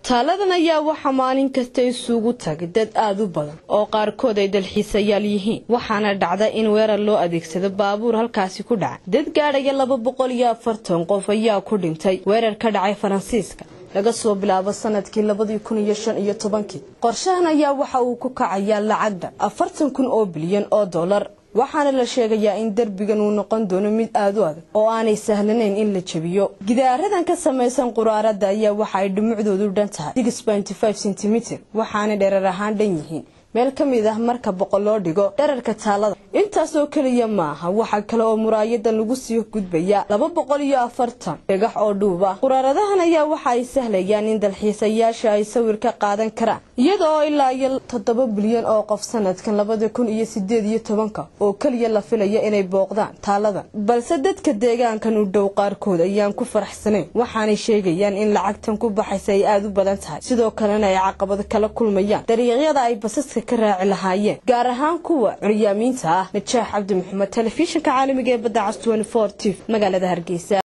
taaladan ayaa waxaa maalin kasta isugu tagay dad aada u badan oo qaarkood ay dalxiisayaal yihiin waxaana dhacda in weerar loo adeegsado baabuur halkaasi ku dhaca dad gaadhaya laba boqol iyo afartan qof ayaa ku dhintay weerar ka dhacay faransiiska laga soo bilaabo sanadkii labadii kun iyo shan iyo tobankii qorshahan ayaa waxa uu ku kacayaa lacagda afartan kun oo bilyan oo dollar waxaana la sheegayaa in derbigan uu noqon doono mid aada u adag oo aanay sahlanayn in la jebiyo gidaaradan ka samaysan quraarada ayaa waxa ay dhumucdoodu dhan tahay centimitr waxaanay dherer ahaan dhan yihiin meel ka mid ah marka boqol loo dhigo dherarka taalada intaasoo keliya maaha waxaa kale oo muraayadan lagu sii gudbaya laba boqol iyo afartan dhagax oo dhuub ah quraaradahan ayaa waxa ay sahlayaan in dalxiisayaasha ay sawir ka qaadan karaan iyada oo ilaa iyo toddoba bilyan oo qof sanadkan labada kun iyo sideed iyo tobanka oo keliya la filaya inay booqdaan taaladan balse dadka deegaankan u dhow qaarkood ayaan ku faraxsanayn waxaanay sheegayaan in lacagtan ku baxaysa ay aada u badan tahay sidoo kalena ay caqabad kala kulmayaan dariiqyada ay basaska ka raaci lahaayeen gaar ahaan kuwa curyaamiinta ah najaax cabdi maxamed telefishinka caalamiga ee badda cas t magaalada hargeysa